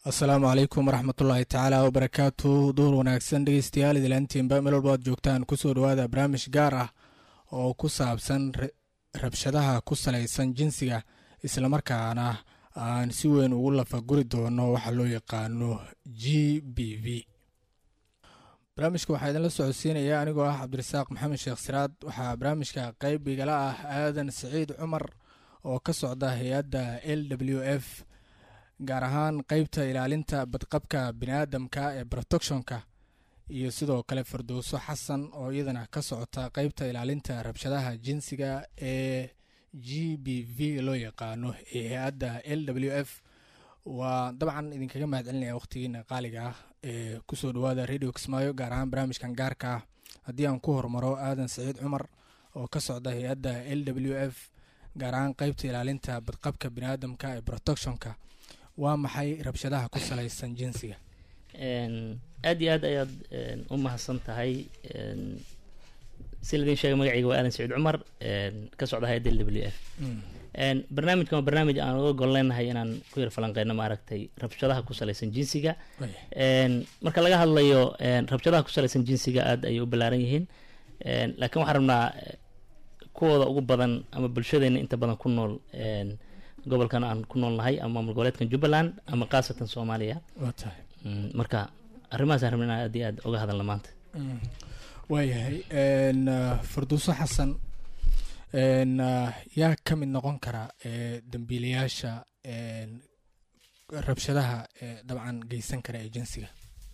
asalaamu calaykum waraxmatullaahi tacaala wabarakaatu duhur wanaagsan dhegeystayaal idilaantiinba meel walba aad joogtaan kusoo dhawaada barnaamij gaar ah oo ku saabsan rabshadaha ku salaysan jinsiga islamarkaana aan si weyn ugu lafaguri doono waxa loo yaqaano g b v barnaamijka waxaa idinla socodsiinaya anigoo ah cabdirasaaq maxamed sheekh siraad waxaa barnaamijka qeyb igala ah aadan saciid cumar oo ka socda hay-adda l w f gaar ahaan qeybta ilaalinta badqabka biniaadamka ee protectionka iyo sidoo kale fardowso xasan oo iyadana ka socota qeybta ilaalinta rabshadaha jinsiga ee g b v loo yaqaano ee hay-adda l w f waa dabcan idinkaga mahad celinaya waqhtigiina qaaliga ah ee kusoo dhawaada radio kismaayo gaar ahaan barnaamijkan gaarka ah haddii aan ku hormaro aadan saciid cumar oo ka socda hay-adda l w f gaar ahaan qeybta ilaalinta badqabka biniaadamka ee protectionka waa maxay rabshadaha ku salaysan jinsiga aad iyo aad ayaad u mahadsan tahay si ladin sheegay magacayga waa aadan saciid cumar ka socda hay-adda l w f barnaamijkan waa barnaamij aan uga gol leenahay inaan ku yar falanqeyno maaragtay rabshadaha ku salaysan jinsiga marka laga hadlayo rabshadaha ku salaysan jinsiga aad ayay u ballaaran yihiin laakiin waxaan rabnaa kuwooda ugu badan ama bulshadeena inta badan ku nool gobolkan aan ku nool nahay ama maamul goboleedkan jubbaland ama khaasatan soomaaliya marka arrimahaasaan rabna inaan aad iyo aad uga hadalna maanta waayahay farduuso xasan yaa ka mid noqon kara dambiilayaasha rabshadaha dabcan geysan kara ee jinsiga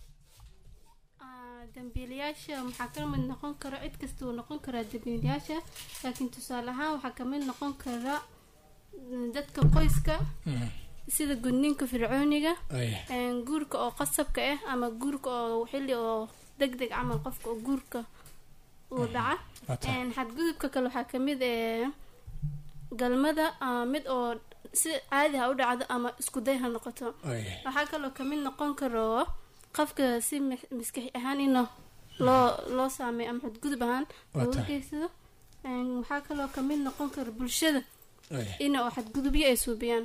dambiilayaasha waxaa ka mid noqon kara cid kasta uu noqon karaa dambiilayaasha laakiin tusaale ahaan waxaa kamid noqon kara dadka qoyska sida gudniinka fircooniga guurka oo qasabka ah ama guurka oo xilli oo deg deg camal qofka oo guurka uu dhaca xadgudubka kale waxaa kamid galmada mid oo si caadi ha u dhacdo ama iskuday ha noqoto waxaa kaloo kamid noqon karo qofka si maskaxi ahaan ina loo loo saameeyo ama xadgudub ahaan looga geysado waxaa kaloo kamid noqon kara bulshada ina oo xadgudubyo ay suubiyaan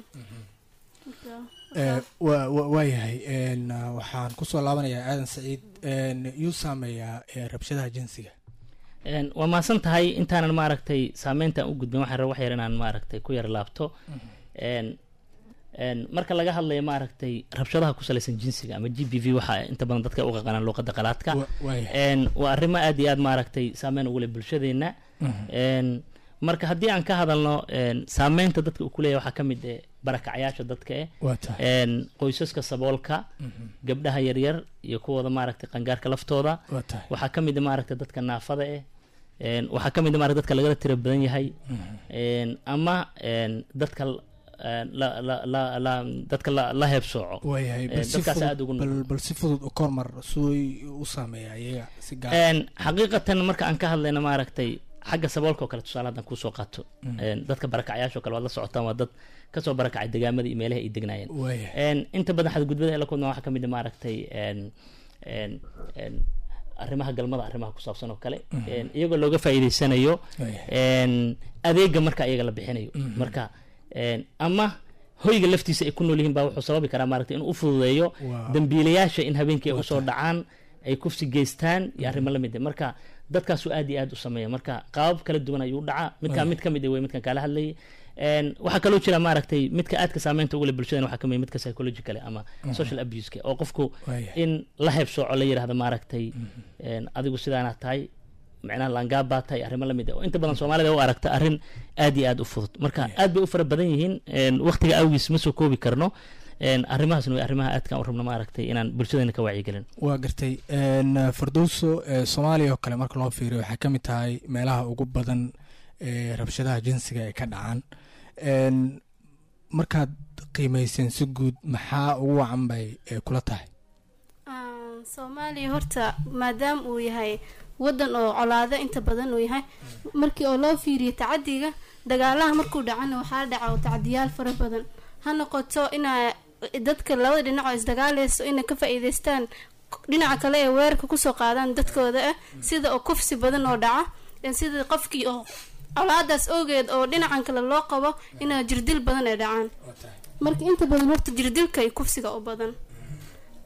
waayahay waxaan kusoo laabanayaa aadan saciid yuu saameeyaa rabshadaha jinsiga waa mahadsan tahay intaanan maaragtay saameyntaan u gudbin waxaan raba wax yar inaan maaragtay ku yar laabto marka laga hadlayo maaragtay rabshadaha ku salaysan jinsiga ama g b v waxa inta badan dadka u qaqanaan luuqada qalaadka waa arrimo aad iyo aad maaragtay saameyn ugu leh bulshadeenna marka haddii aan ka hadalno saameynta dadka uu kuleeyahy waxaa ka mid eh barakacyaasha dadka eh qoysaska saboolka gabdhaha yaryar iyo kuwooda maaragtay qangaarka laftooda waxaa ka mid maaragtay dadka naafada eh waxaa ka mid maaragtay dadka lagala tira badan yahay ama dadka dadka la heebsooco dadkaas aad ugu bal si fudud u kormar suy u saameeya iyaga si gaar xaqiiqatan marka aan ka hadlayno maaragtay xagga saboolka oo kale tusaale haddaan kuusoo qaato dadka barakacyaasha o kale waad la socotaan waa dad kasoo barakacay degaamada iyo meelaha ay degnaayeen inta badan xadgudbada ay la kulmaan waxaa kamid a maaragtay arrimaha galmada arrimaha ku saabsan oo kale iyagoo looga faa'iideysanayo adeega marka iyaga la bixinayo marka ama hoyga laftiisa ay ku nool yihiin baa wuxuu sababi karaa maaragtay inuu u fududeeyo dambiilayaasha in habeenkii ay usoo dhacaan ay kufsi geystaan iyo arrimo la mid ah marka dadkaasuu aad iyo aad u sameeya marka qaabab kala duwan ayuu dhacaa midkaa mid ka mid wey midkan kaala hadlayay waxaa kaloo jira maaragtay midka aadka saameynta ugu leh bulshadan waxaa kamid midka psychological ama social abuseka oo qofku in la heebsooco la yirahdo maaragtay adigu sidaana tahay micnaha laangaab baa tahay arrimo lamid ah oo inta badan soomaalida u aragta arrin aad iyo aad u fudud marka aad bay u fara badan yihiin waqtiga awgiis ma soo koobi karno arrimahaasna way arrimaha aadkaan u rabno maaragtay inaan bulshadeena ka wacyigelin waa gartay fardowso soomaaliya oo kale marka loo fiiriyo waxay ka mid tahay meelaha ugu badan ee rabshadaha jinsiga ay ka dhacaan markaad qiimeyseen si guud maxaa ugu wacan bay kula tahay soomaaliya horta maadaama uu yahay wadan oo colaado inta badan uu yahay markii oo loo fiiriyo tacadiga dagaalaha markuu dhacana waxaa dhaca tacdiyaal fara badan ha noqoto inaa dadka labada dhinac oo isdagaaleyso inay ka faa-iideystaan dhinaca kale ee weerarka kusoo qaadaan dadkooda ah sida oo kufsi badan oo dhaca sida qofkii oo colaadaas ogeed oo dhinacan kale loo qabo inaa jirdil badan ay dhacaan marka inta badan horta jirdilka iyo kufsiga u badan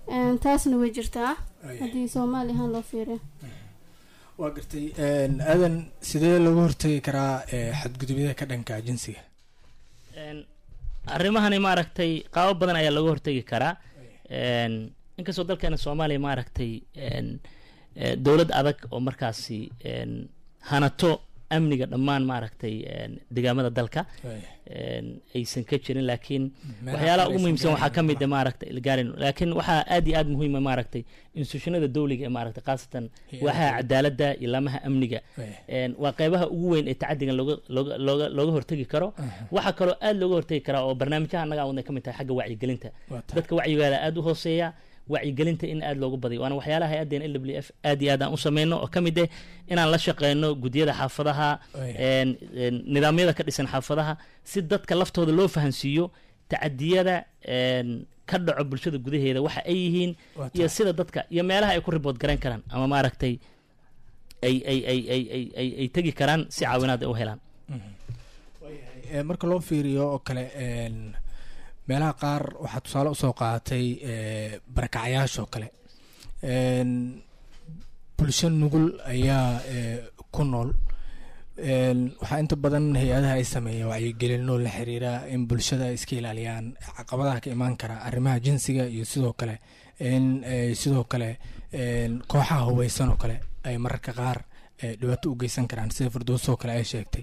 Een, taasna way jirtaa haddii soomaali ahaan loo fiiriyo waa gartay aadan sidee looga hortegi karaa eh, xadgudubyada ka dhanka jinsiga Een, arrimahani maaragtay qaabo badan ayaa looga hortegi karaa Een, inkastoo dalkeena soomaaliya maaragtay een, eh, dowlad adag oo markaasi een, hanato amniga dhammaan maaragtay een, deegaamada dalka een, aysan ka jirin laakiin waxyaalaha ugu muhiimsan waxaa ka mid ah maaragtay ilgaarin laakiin waxaa aad iyo aad muhiima maaragtay institutionada dowliga ee maaragtay khaasatan waaxaha cadaaladda iyo laamaha amniga Een, waa qeybaha ugu weyn ee tacadigan looga looga looga looga hortegi karo waxaa kaloo aad looga hortegi karaa oo barnaamijyaha annaga wadna ka mid tahay xagga wacyigelinta dadka wacyigaada aad u hooseeya wacyigelinta in aad loogu badiyo waana waxyaalaha hay-addeen l w f aad iyo aad aan u sameyno oo ka mid ah inaan la shaqeyno guddiyada xaafadaha een, een, nidaamyada ka dhisan xaafadaha si dadka laftooda loo fahansiiyo tacadiyada een, ka dhaco bulshada gudaheeda waxa ay yihiin iyo sida dadka iyo meelaha ay ku ribood garayn karaan ama maaragtay ay ay ay ay ay ay ay tegi karaan si caawinaad ay u helaan Eh, marka loo fiiriyo oo kale een, meelaha qaar waxaa tusaale usoo qaadatay eh, barakacayaasha oo kale Een, bulsho nugul ayaa eh, ku nool Een, waxaa inta badan hay-adaha ay sameeya wacyigelino la xiriira in bulshada ay iska ilaaliyaan caqabadaha ka imaan kara arrimaha jinsiga iyo sidoo kale in eh, sidoo kale een, kooxaha hubeysan oo kale ay mararka qaar eh, dhibaato u geysan karaan sida firdowso oo kale ay sheegtay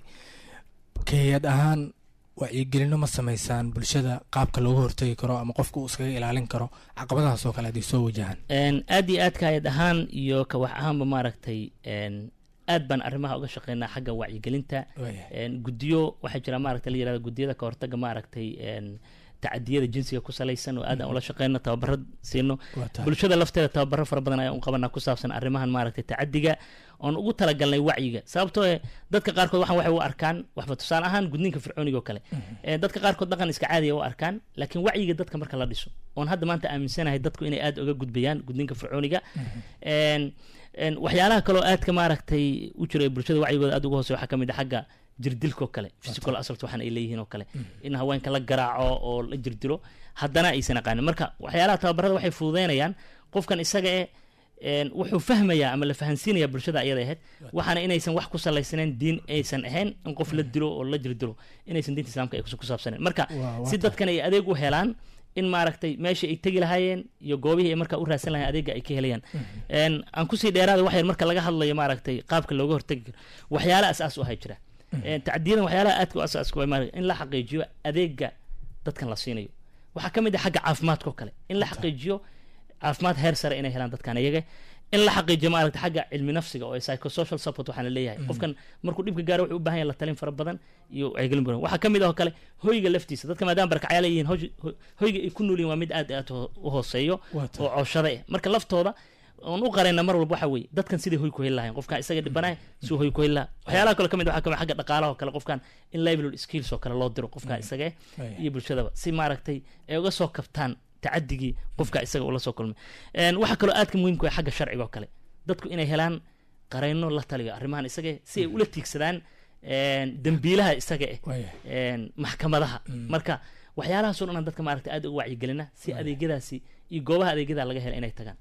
ka hay-ad ahaan wacyigelino ma sameysaan bulshada qaabka looga hortegi karo ama qofka uu iskaga ilaalin karo caqabadahaas oo kale haddii soo wajahaan Een, aad iyo aad kaayad ahaan iyo ka wax ahaanba maaragtay een, aad baan arrimaha uga shaqeynaa xagga wacyigelinta Een, guddiyo waxaa jira maaragtay la yirahdo guddiyada ka hortaga maaragtay een, tacadiyada jinsiga ku salaysan oo aad aan ula shaqeyno tababaro siino Waa tahay. bulshada lafteeda tababaro fara badan ayaan u qabanaa ku saabsan arrimahan maaragtay tacadiga oon ugu talagalnay wacyiga sababtoo eh dadka qaarkood waxaan waxay u arkaan waxba tusaale ahaan gudniinka fircooniga oo kale Eh, dadka qaarkood dhaqan iska caadiya u arkaan laakiin wacyiga dadka marka la dhiso oon hadda maanta aaminsanahay dadku inay aad uga gudbayaan gudniinka fircooniga Een, een, waxyaalaha kaloo aadka maaragtay u jira ee bulshada wacyigooda aad uga hoose waxaa ka mid ah xagga jirdilka oo kale physical assault waxaan ay leeyihiin oo kale in haweenka la garaaco oo la jirdilo haddana aysan aqaanin marka waxyaalaha tababarada waxay fududeynayaan qofkan isaga eh een, wuxuu fahmayaa ama la fahansiinayaa bulshada ayada ahayd waxaana inaysan wax ku salaysanayn diin aysan ahayn in qof la dilo oo la jirdilo inaysan diinta islaamka ay ku saabsanayn marka Waa- waa si tahay. dadkan ay adeeg u helaan in maaragtay meeshii ay tegi lahaayeen iyo goobihii ay markaa u raadsan lahayen adeega ay ka helayaan Een, aan kusii dheeraada wax yar marka laga hadlayo maaragtay qaabka looga hortagi karo waxyaala asaas u ahay jira Een, tacdiyadan waxyaalaha aadka u asaaska waa maaragtay in la xaqiijiyo adeega dadkan la siinayo waxaa ka mid ah xagga caafimaadka oo kale in la xaqiijiyo caafimaad heer sare inay helaan dadkan iyaga in la xaqiijiyo maaragta xagga cilmi nafsiga oo psychosocial support waxaan leeyahay qofkan markuu dhibka gaaro wuxuu u baahan yahay la talin fara badan iyo wacyigelin badan waxaa ka mid ah oo kale hoyga laftiisa dadka maadaama barkacyaal ay yihiin hoy- hoy- hoyga ay ku nool yihiin waa mid aad aad u- u hooseeyo Waa tahay. oo cooshada eh marka laftooda oon u qarayna mar walba waxa weeye dadkan sidai hoy ku heli lahayn qofkan isaga dhibanahay suu hoy ku heli lahaa waxyaalaha kale ka mid waxaa ka mid ah xagga dhaqaalaha oo kale qofkan in livelihood skills oo kale loo diro qofkan isaga eh Right. iyo bulshadaba si maaragtay ay uga soo kabtaan tacadigii qofka isaga ula soo kulmay Een, waxaa kaloo aadka muhiimka ah xagga sharciga oo kale dadku inay helaan qareyno la taliyo arrimahan isaga eh, si ay ula tiigsadaan een, dembiilaha isaga eh Waaya. een, maxkamadaha marka waxyaalahaasoo dhan aan dadka maaragtay aad uga wacyigelina si adeegyadaasi iyo goobaha adeegyada laga hela inay tagaan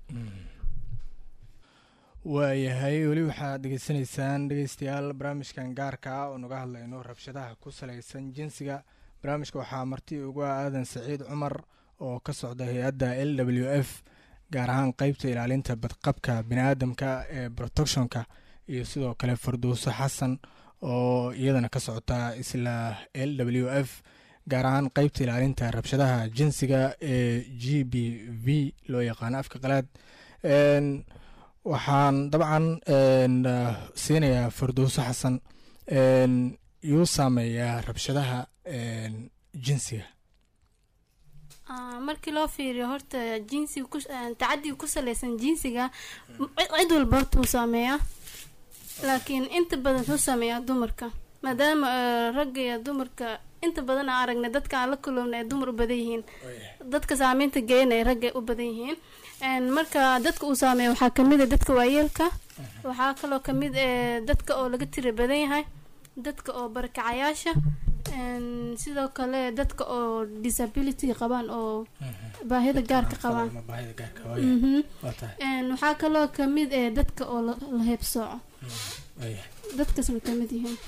waayahay weli waxaad dhegeysanaysaan dhegeystayaal barnaamijkan gaarka ah oo naga hadlayno rabshadaha ku salaysan jinsiga barnaamijka waxaa marti ugu ah aadan saciid cumar oo ka socda hay-adda l w f gaar ahaan qeybta ilaalinta badqabka biniaadamka ee protectionka iyo sidoo kale farduuso xasan oo iyadana ka socota isla l w f gaar ahaan qeybta ilaalinta rabshadaha jinsiga ee g b v loo yaqaano afka qalaad Een, waxaan dabcan een, ah, siinayaa firdowso xasan een, yuu saameeyaa rabshadaha een, jinsiga Ah, markii loo fiiriyo horta jinsiga ku ah, tacadiga ku salaysan jinsiga m- cid walba horta uu saameeyaa laakiin inta badan wuxuu saameeyaa dumarka maadaama eh, ragga iyo dumarka inta badan aan aragnay dadka aan la kulowna ay dumar u badan yihiin dadka saameynta geeyana ay ragga u badan yihiin Een, marka dadka uu saameeya waxaa kamid a dadka waayeelka waxaa kaloo kamid eh, dadka oo laga tira badan yahay dadka oo barakacayaasha Een, sidoo kale dadka oo disability qabaan oo baahida gaarka qabaan Ama baahida gaarka waaya Mhm. waa tahay Een, waxaa kaloo kamid eh dadka oo la la heebsooco waaya dadkaas way kamid yihiin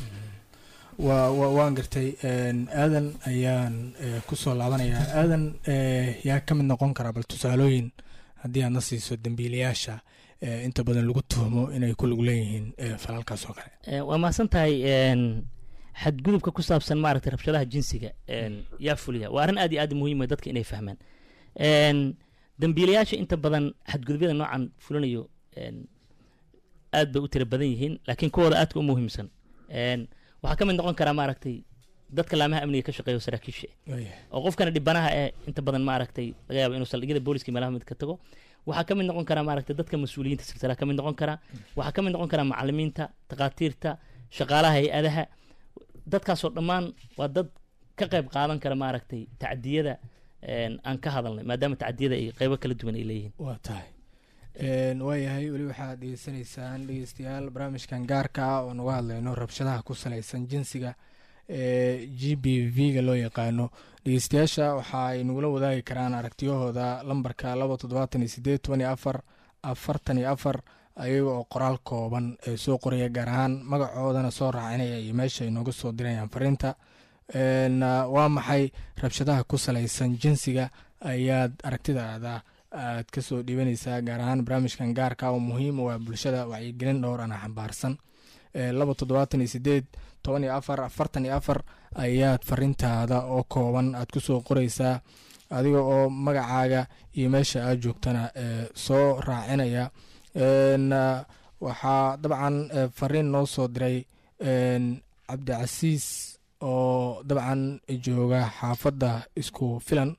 waa waa- waan gartay een, aadan ayaan eh, kusoo laabanayaa aadan eh, yaa ka mid noqon karaa bal tusaalooyin haddii aad na siiso dembiilayaasha eh, inta badan lagu tuhmo inay ku lug leeyihiin eh, falalkaas oo kale Eh, waa mahadsan tahay een, xadgudubka ku saabsan maaragtay rabshadaha jinsiga een, yaa fuliya waa arrin aad iyo aad muhiim ah dadka inay fahmaan Een, dambiilayaasha inta badan xadgudubyada noocan fulinayo een, aad bay u tira badan yihiin laakiin kuwooda aadka u muhiimsan Een, waxaa ka mid noqon karaa maaragtay dadka laamaha amniga ka shaqeeya oo saraakiisha ah waaya oo qofkana dhibanaha ee inta badan maaragtay laga yaabo inuu saldhigyada booliska meelaha mid ka tago waxaa ka mid noqon karaa maaragtay dadka mas-uuliyiinta silsila ka mid noqon karaa waxaa ka mid noqon karaa macalimiinta takhaatiirta shaqaalaha hay-adaha dadkaasoo dhammaan waa dad ka qayb qaadan kara maaragtay tacdiyada een, aan ka hadalnay maadaama tacdiyada ay qeybo kala duwan ay leeyihiin waa tahay Een, waayahay weli waxaad dhegeysanaysaan dhegeystayaal barnaamijkan gaarka ah oo naga hadlayno rabshadaha ku salaysan jinsiga ee g b v-ga loo yaqaano dhegeystayaasha waxa ay nagula wadaagi karaan aragtiyahooda lambarka laba toddobaatan iyo sideed toban iyo afar afartan iyo afar ayaga oo qoraal kooban ee soo qoraya gaar ahaan magacoodana soo raacinaya iyo meesha ay nooga soo dirayaan fariinta Een, ah, waa maxay rabshadaha ku salaysan jinsiga ayaad aragtidaada aad kasoo dhiibanaysaa gaar ahaan barnaamijkan gaarka oo muhiim u ah bulshada wacyigelin dhowr ana xambaarsan Ee, laba toddobaatan iyo sideed toban iyo afar afartan iyo afar ayaad fariintaada oo kooban aad kusoo qoreysaa adiga oo magacaaga iyo meesha aad joogtana ee, soo raacinaya Een, ah, waxaa dabcan eh, fariin noo soo diray een, cabdicasiis oo dabcan jooga xaafadda isku filan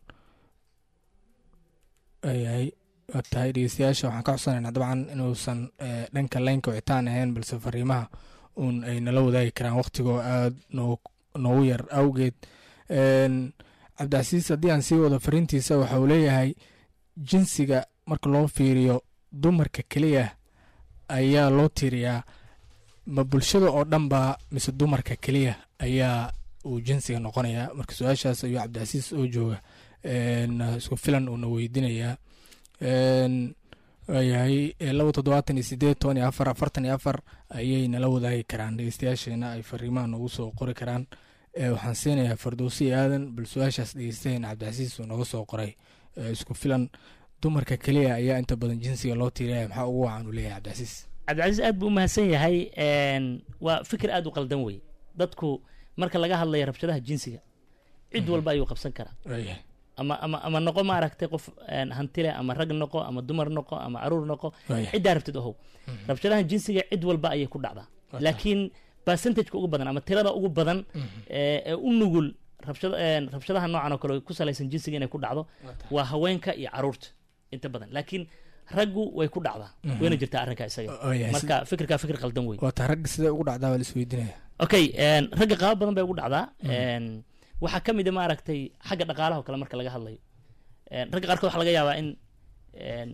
ayahay waa tahay dhegeystayaasha waxaan ka codsanaynaa dabcan inuusan eh, dhanka laynka wicitaan ahayn balse fariimaha uun ay nala wadaagi karaan waqtigoo aada noo noogu yar awgeed Een, cabdicasiis haddii aan sii wado fariintiisa waxa uu leeyahay jinsiga marka loo fiiriyo dumarka keliya ayaa loo tiiriyaa ma bulshada oo dhan baa mise dumarka keliya ayaa uu jinsiga noqonayaa marka su-aashaas ayuu cabdicasiis oo jooga een, isku filan uuna weydiinayaa Een, waayahay ee, laba toddobaatan iyo sideed toban iyo afar afartan iyo afar ayay nala wadaagi karaan dhegeystayaasheena ay fariimaha noogu soo qori karaan Ee, waxaan siinayaa fardowsi aadan bal su-aashaas dhegeystaheena cabdicasiis uu nooga soo qoray Ee, isku filan dumarka keliya ayaa inta badan jinsiga loo tiiraya maxaa ugu wacan uu leeyahay cabdicasiis cabdicasiis aad buu u mahadsan yahay een, waa fikir aad u qaldan wey dadku marka laga hadlayo rabshadaha jinsiga cid walba ayuu qabsan karaa waayahay ama ama ama noqo maaragtay qof een, hanti leh ama rag noqo ama dumar noqo ama caruur noqo waayahay ciddaa rabtid ohow rabshadahan jinsiga cid walba ayay ku dhacdaa Waa laakiin percentageka ugu badan ama tirada ugu badan ee ee u nugul rabshada een, rabshadaha noocan oo kale oo ku salaysan jinsiga inay ku dhacdo waa haweenka iyo caruurta inta badan laakiin raggu way ku dhacdaa wayna jirtaa arrinka isaga waayahay marka fikirkaa fikir qaldan wey waa taa ragga sidee ugu dhacdaa waa la isweydiinaya okay een, ragga qaabo badan bay ugu dhacdaa een, waxaa ka mid a maaragtay xagga dhaqaalaha oo kale marka laga hadlayo Een, ragga qaarkood waxaa laga yaabaa in een,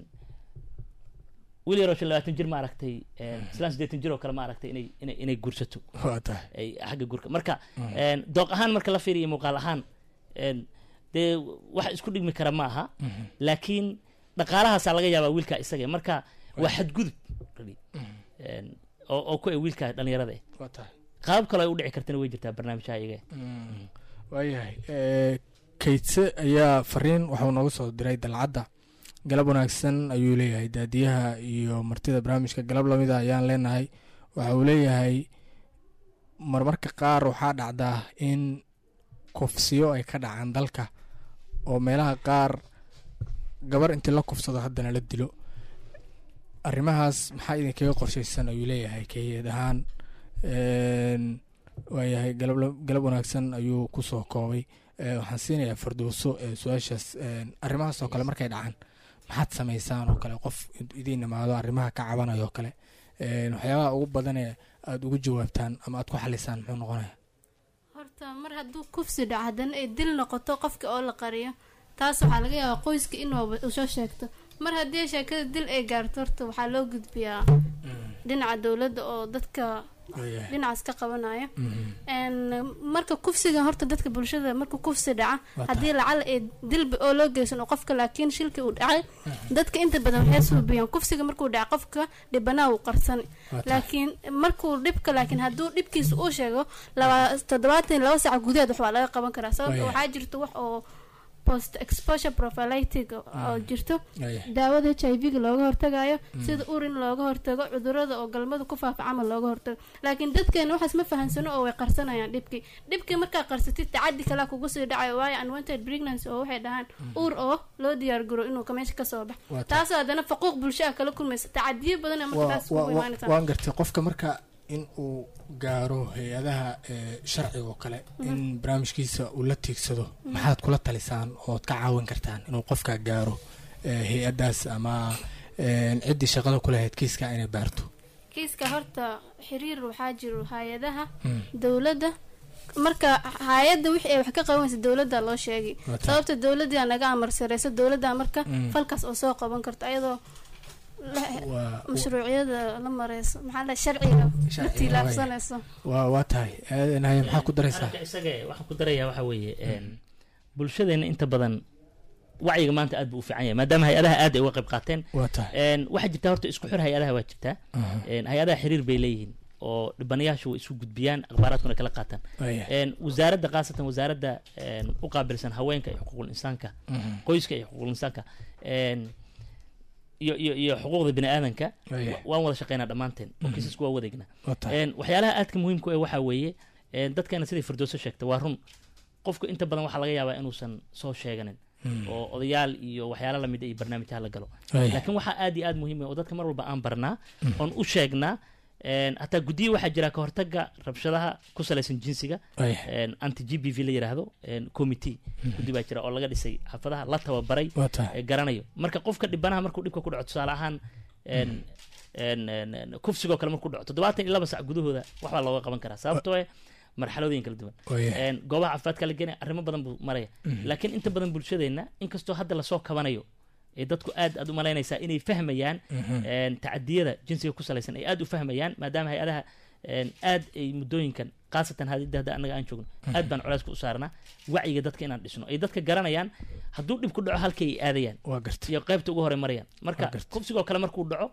wiil yaroo shan labaatan jir maaragtay een, islaan siddeetan jir oo kale maaragtay inay inay inay guursato waa tahay ay xagga guurka marka een, dooq ahaan marka la fiiriyo muuqaal ahaan een, dee wax isku dhigmi kara ma aha laakiin dhaqaalahaasaa laga yaabaa wiilka isaga marka waa xadgudub really. Een, oo oo ku e wiilka dhalinyarada eh waa tahay qaabab kale ay u dhici kartana way jirtaa barnaamijyaha iyaga waayahay Ee, kaydse ayaa fariin waxuu nooga soo diray dalcadda galab wanaagsan ayuu leeyahay daadiyaha iyo martida barnaamijka galab lamida ayaan leenahay waxa uu leeyahay marmarka qaar waxaa dhacdaa in kufsiyo ay ka dhacaan dalka oo meelaha qaar gabar intii la kufsado haddana la dilo arrimahaas maxaa idinkaga qorshaysan ayuu leeyahay kayad ahaan Een, waayahay galab galab wanaagsan ayuu kusoo koobay Ee, waxaan siinayaa fardowso ee su-aashaas een, arrimahaas oo kale markay dhacaan maxaad samaysaan oo kale qof idiin imaado arrimaha ka cabanayo oo kale Een, waxyaabaha ugu badanee aada ugu jawaabtaan ama aad ku xalisaan muxuu noqonaya horta mar hadduu kufsi dhaco haddana ay dil noqoto qofka oo la qariyo taas waxaa laga yaabaa qoyska inuu usoo sheegto mar haddii sheekada dil ay gaarto horta waxaa loo gudbiyaa dhinaca dowladda oo dadka Waayahay. dhinacaas ka qabanayo Mhm. Een, marka kufsiga horta dadka bulshada marka kufsi dhaca Waa haddii lacal ee dilbi oo loo geysan oo qofka laakiin shilki uu dhacay dadka inta badan waxay suubiyaan kufsiga markuu dhaca qofka dhibanaa uu qarsan Waa tahay. laakiin markuu dhibka laakiin hadduu dhibkiisa uu sheego laba toddobaatan iyo laba saac gudaheed wax waa laga qaban karaa sababta Waayahay. waxaa jirto wax oo post exposure prophylatic oo jirto Waayahay. daawada h i v-ga looga hortagayo sida urin looga hortago cudurada oo galmada ku faafa camal looga hortago laakiin dadkeena waxaas ma fahansano oo way qarsanayaan dhibkii dhibkii markaa qarsatid tacadi kalea kugu sii dhacayo waayo unwanted pregnancy oo waxay dhahaan uur oo loo diyaar garo inuu ka meesha kasoo Waa bax tahay. taasoo haddana faquuq bulsho ah kala kulmaysa tacadiyo badan ee marka Waa- taas waa- kugu waa- imaanaysa waan gartay qofka marka in uu gaaro hay-adaha ee, sharciga oo kale in barnaamijkiisa uu la tiigsado maxaad kula talisaan ood ka caawin kartaan inuu qofka gaaro ee, hay-adaas ama ee, ciddii shaqada ku lahayd kiiska inay baarto kiiska horta xiriir waxaa jiro hay-adaha Mm. dowladda marka hay-adda wixii ay wax ka qabanaysa dowladda loo sheegay Waa tahay. sababta dowladda naga amar sareysa dowladda marka Mm. falkaas oo soo qaban karto ayadoo la- waa mashruuciyada la mareyso maxaa la sharciga la Sharciga, tilaabsanayso waa waa tahay aadanaya maxaa ku daraysaa arrinka isaga waxaan ku darayaa waxa weeye een, bulshadeena inta badan wacyiga maanta aad buu u fiican yahay maadaama hay-adaha aad ay uga qayb qaateen waa tahay een, waxaa jirta horta isku xir hay-adaha waa jirtaa Aha. een, hay-adaha xiriir bay leeyihiin oo dhibanayaashu way isu gudbiyaan akhbaaraadkuna kala qaataan Waayahay. een, wasaaradda khaasatan wasaaradda een, u qaabilsan haweenka iyo xuquuqul insaanka Mhm. qoyska iyo xuquuqul insaanka een, iyo iyo iyo xuquuqda bini aadanka Waayahay. waan wada shaqeynaa dhammaanteen oo kiisasku waa wadeegnaa waa tahay Een, waxyaalaha aadka muhiimku ee waxaa weeye een, dadkeena siday firdooso sheegtay waa run qofku inta badan waxaa laga yaabaa inuusan soo sheeganin Mm. oo odayaal iyo waxyaala lamid iyo barnaamijyaha la galo Waayahay. laakiin waxaa aad iyo aad muhiim ah oo dadka mar walba aan barnaa oon u sheegnaa een, hataa guddiyo waxaa jira ka hortaga rabshadaha ku salaysan jinsiga Waayahay. een, anti g b v la yidhaahdo een, committee guddi baa jira oo laga dhisay xafadaha la tababaray waa tahay ee garanayo marka qofka dhibanaha markuu dhibka ku dhaco tusaale ahaan een een een een kufsigoo kale markuu dhaco toddobaatan iyo laba sac gudahooda waxbaa looga qaban karaa sababtoo eh marxaladooyin kala duwan Waayahay. een goobaha caafimaadka la geenaya arrimo badan buu maraya laakiin inta badan bulshadeenna inkastoo hadda lasoo kabanayo ee dadku aad aad u malaynaysaa inay fahmayaan een tacadiyada jinsiga ku salaysan ay aad u fahmayaan maadaama hay-adaha een aad ay muddooyinkan khaasatan hadida hadda annaga aan joogno aad baan culeyska u saarnaa wacyiga dadka inaan dhisno ay dadka garanayaan hadduu dhib ku dhaco halkay ay aadayaan waa gartay iyo qaybta ugu hore marayaan marka Waa gartay. kufsigoo kale markuu dhaco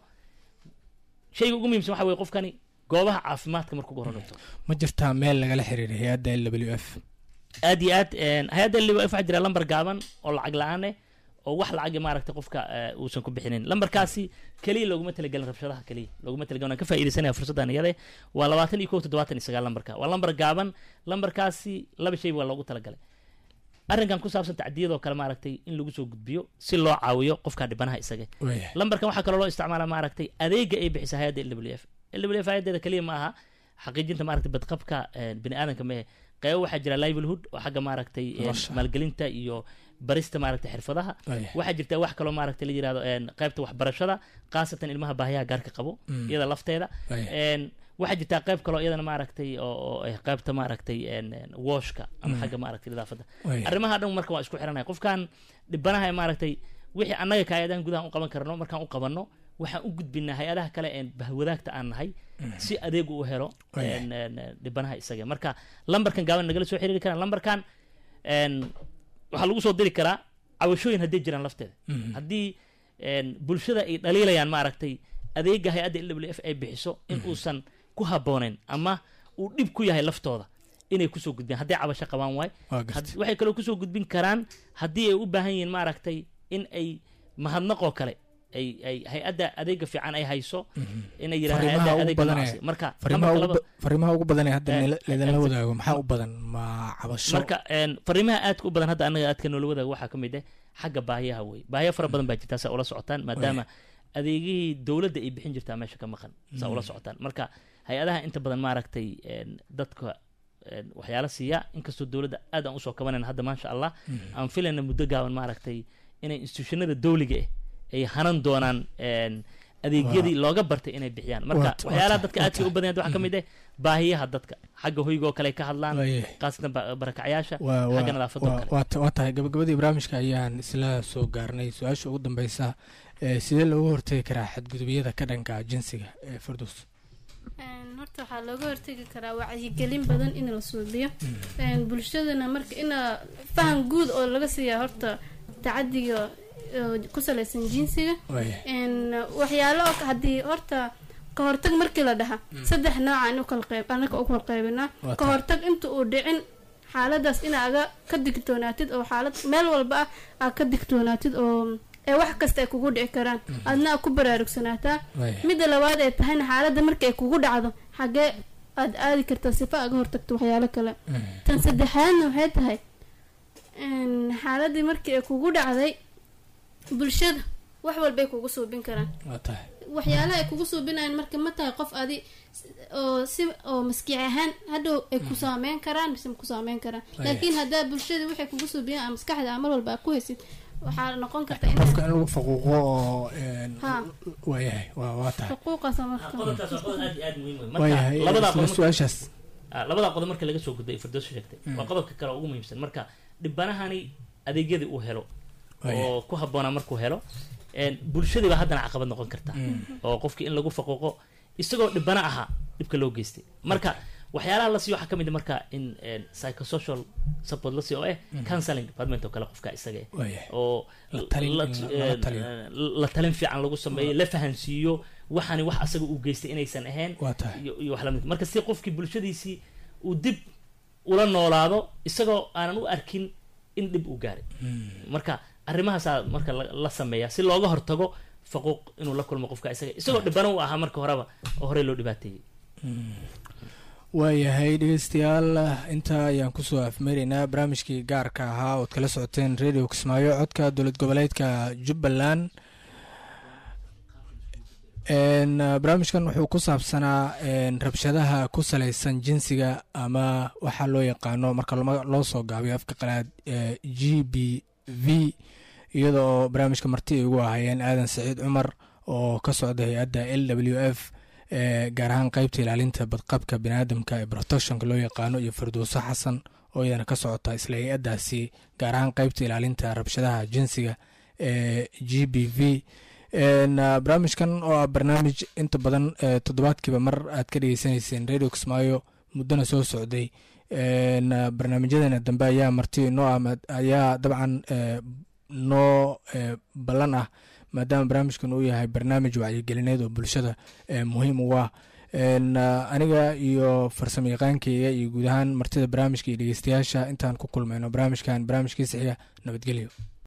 shayga ugu muhiimsan waxa weye qofkani goobaha caafimaadka markuu ugu hore dhigto ma jirtaa meel lagala xiriiray hay-adda l w f aad iyo aad een, hay-adda liba waxaa jira lambar gaaban oo lacag la-aan eh oo wax lacagi maaragtay qofka eh, uusan ku bixinin lambarkaasi keliya looguma talagelin rabshadaha keliya looguma talagelin waan ka faa'iidaysanaya fursaddan iyade waa labaatan iyo kow toddobaatan iyo sagaal lambarka waa lambar gaaban lambarkaasi laba shay waa loogu talagalay arrinkan ku saabsan tacdiyadoo kale maaragtay in lagu soo gudbiyo si loo caawiyo qofka dhibanaha isaga waayahay lambarkan waxaa kaloo loo isticmaalaa maaragtay adeega ay bixisa hay-adda l w f l w f hay-adeeda keliya ma aha xaqiijinta maaragtay badqabka eh, bini aadanka mehe qeybo waxaa jira livelihood oo xagga maaragtay eh, Nolosha. maalgelinta iyo barista maaragtay xirfadaha Waayahay. waxaa jirta wax kaloo maaragtay la yirahdo een, qaybta waxbarashada khaasatan ilmaha baahiyaha gaarka qabo Mm. iyada lafteeda Waayahay. een, waxaa jirtaa qayb kaloo iyadana maaragtay oo oo, eh, qaybta maaragtay een, een, washka ama Mm. xagga maaragtay nadaafadda Waayahay. arrimaha dhan marka waa isku xiranaya qofkan dhibanaha ee maaragtay wixii annaga ka hay-adahan gudaha u qaban karno markaan u qabanno waxaan u gudbinaa hay-adaha kale ee bahwadaagta aan nahay si adeegu u helo Waayahay. een, een, een, dhibanaha isaga marka lambarkan gaaban nagala soo xiriiri karaan lambarkan een, waxaa lagu soo diri karaa cawashooyin hadday jiraan lafteeda Mhm. haddii een, bulshada ay dhaliilayaan maaragtay adeega hay-adda l w f ay bixiso in uusan ku habboonayn ama uu dhib ku yahay laftooda inay kusoo gudbiyaan hadday cabasho qabaan waay waa gartay Had- waxay kaloo kusoo gudbin karaan haddii ay u baahan yihiin maaragtay in ay mahadnaqoo kale ay ay hay-adda adeega fiican ay hayso inay yidhahdaan Fariimaha hay-adda ugu adeega badan ee- noocaasi marka fariimaha lambarka ugu laba- ba- fariimaha ugu badan ee hadda Eh, nila- laydinla eh, wadaago maxaa u badan ma cabasho marka een, fariimaha aadka u badan hadda annaga aadka noola wadaaga waxaa ka mid ah xagga baahiyaha wey baahiya fara badan baa jirtaa saa ula socotaan maadaama adeegihii dowladda ay bixin jirtaa meesha ka maqan saa ula socotaan marka hay-adaha inta badan maaragtay een, dadka een, waxyaala siiya inkastoo dowladda aad aan usoo kabanayna hadda maasha allah aan filayna muddo gaaban maaragtay inay institutionada dowliga ah ay hanan doonaan een, adeegyadii looga bartay inay bixiyaan marka Waa- waa waxyaalaha tahay- dadka waa aadka u badan waxaa ka mid ah baahiyaha dadka xagga hoygoo kale ay ka hadlaan waayahay qaasatan ba- barakacyaasha waa waa- xagga nadaafadoo waa- kale waa ta- waa tahay gabagabadii barnaamijka ayaan isla soo gaarnay su-aasha ugu dambeysa ee sidee loogu hortegi karaa xadgudubyada ka dhanka jinsiga ee firdos Een, horta waxaa looga hortegi karaa wacyigelin badan in la suubiyo bulshadana marka ina faham guud oo laga siiyaa horta tacadiga ku salaysan jinsiga waxyaalo haddii horta ka hortag markii la dhaha saddex nooca in ukala qeyb anaka u kala qaybinaa ka hortag inta uu dhicin xaaladaas inaa aga ka digtoonaatid oo xaalad meel walba ah aa ka digtoonaatid oo ee wax kasta ay kugu dhici karaan adna a ku baraarugsanaataa midda labaad ee tahayna xaaladda marka ay kugu dhacdo xagee aada aadi kartaa sifa aga hortagto waxyaalo kale tan saddexaadna waxay tahay xaaladii markii ay kugu dhacday bulshada wax walbay kugu suubin karaan waxyaalaha ay kugu suubinayaan marka ma tahay qof adi oo si oo maskiic ahaan hadhow ay ku saameyn karaan mise ku saameyn karaan laakiin haddaa bulshada waxay kugu suubiyaan ama maskaxda mar walba aa ku haysid waxaa noqon karta qofka in lagu faquuqo oo waayahay waa tahay xuquuqaasa marka qodobkaas waa qodob aad iyo aad muhiim wey waayahay marka labadaa isla qodob su-aashaas labadaa qodob marka laga soo gudbay firdoos sheegtay waa qodobka kale oo ugu muhiimsan marka dhibanahani adeegyadii uu helo oo ku habboonaa markuu helo bulshadii baa haddana caqabad noqon karta oo qofkii in lagu faquuqo isagoo dhibana ahaa dhibka loo geystay marka waxyaalaha la siiyo waxaa ka mid a marka in psychosocial support la siiyo oo eh counseling department oo kale qofka isaga eh waayahay oo La talin- la- in lala taliyo. eh, la talin fiican lagu sameeyo la fahansiiyo waxani wax asaga uu geystay inaysan ahayn waa tahay iyo iyo wax lamid marka si qofkii bulshadiisii uu dib ula noolaado isagoo aanan u arkin in dhib uu gaaray marka arrimahaasaa marka la la sameeyaa si looga hortago faquuq inuu la kulmo qofka isaga isagoo dhibana u ahaa marka horeba oo horey loo dhibaateeyey waayahay dhegeystayaal intaa ayaan kusoo afmeeraynaa barnaamijkii gaarka ahaa ood kala socoteen radio kismaayo codka dowlad goboleedka jubbaland n barnaamijkan wuxuu ku saabsanaa n rabshadaha ku salaysan jinsiga ama waxaa loo yaqaano marka loma- loo soo gaabiyo afka qalaad ee g b v iyada oo barnaamijka marti ay ugu ahaayeen aadan saciid cumar oo ka socda hay-adda l w f ee gaar ahaan qeybta ilaalinta badqabka biniaadamka ee protectionka loo yaqaano iyo firdowso xasan oo iyadana ka socota isla hay-addaasi gaar ahaan qeybta ilaalinta rabshadaha jinsiga ee g b v n barnaamijkan oo ah barnaamij inta badan ee toddobaadkiiba mar aad ka dhegeysaneyseen radio kismaayo muddona soo socday n barnaamijyadeena dambe ayaa marti noo ah maad- ayaa dabcan ee, noo ee, ballan ah maadaama barnaamijkan uu yahay barnaamij wacyigelineed oo bulshada ee, muhiim u ah n aniga iyo farsamo yaqaankeyga iyo guud ahaan martida barnaamijka iyo dhegeystayaasha intaan ku kulmayno barnaamijkan barnaamijkiisa xiga nabadgelyo